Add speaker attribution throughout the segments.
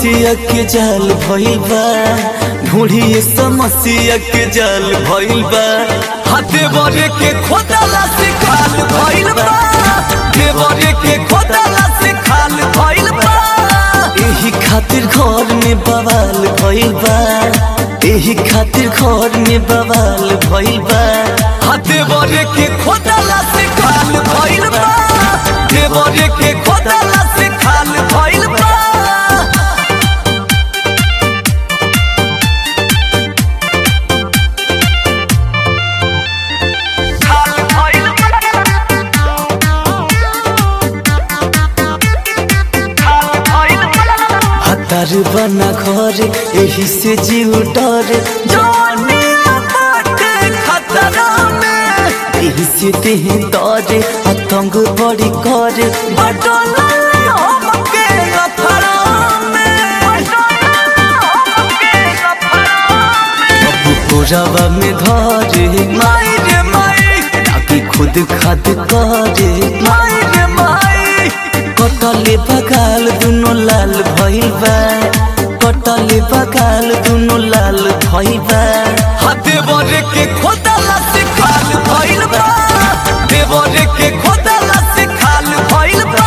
Speaker 1: समस्या के जाल भइल बा ढूढ़िए समस्या के जाल भइल बा हाथे बरे के खोदला से खाल भइल बा देवरे के खोदला से खाल भइल बा एही खातिर घर में बवाल भइल बा एही खातिर घर में बवाल भइल बा हाथे बरे के खोदला से खाल भइल बा देवरे के खोदला से खाल भइल बा खाल भइल हतार बना घर एही से जीव डर जानिया बाटे खतरा में एही से देह डरे आतंक बड़ी करे बटला हमके अफरा में अब कोरावा में धरे माई रे माई ताकि खुद खाद करे माई रे माई कटले बगाल दुनो लाल भइल बा कटले बगाल दुनो लाल भइल बा हाथे बरे के खोदला से खाल भइल बा देवरे के खोदला से खाल भइल बा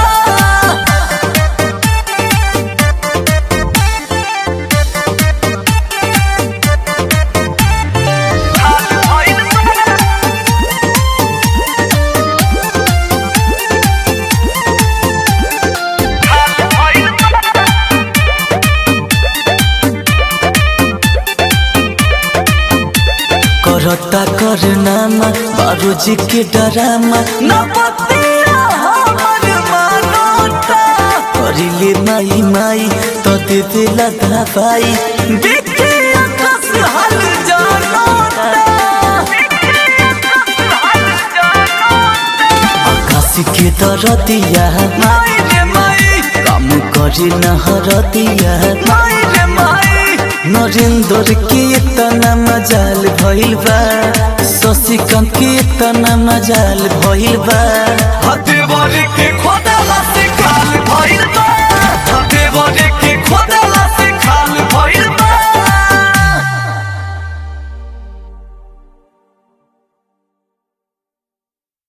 Speaker 1: करता करनामा बाबू जी के डरामा न पतिया हमर मानोता करिले माई माई तो दे देला दवाई देखे आकाश हाल जानोता आकाश के दरदिया माई रे माई काम करे न हरदिया माई रे माई नरेंद्र के तना मजाल भइल बा शशिकांत के तना मजाल भइल बा हते बरे के खोदला से खाल भइल बा हते बरे के खोदला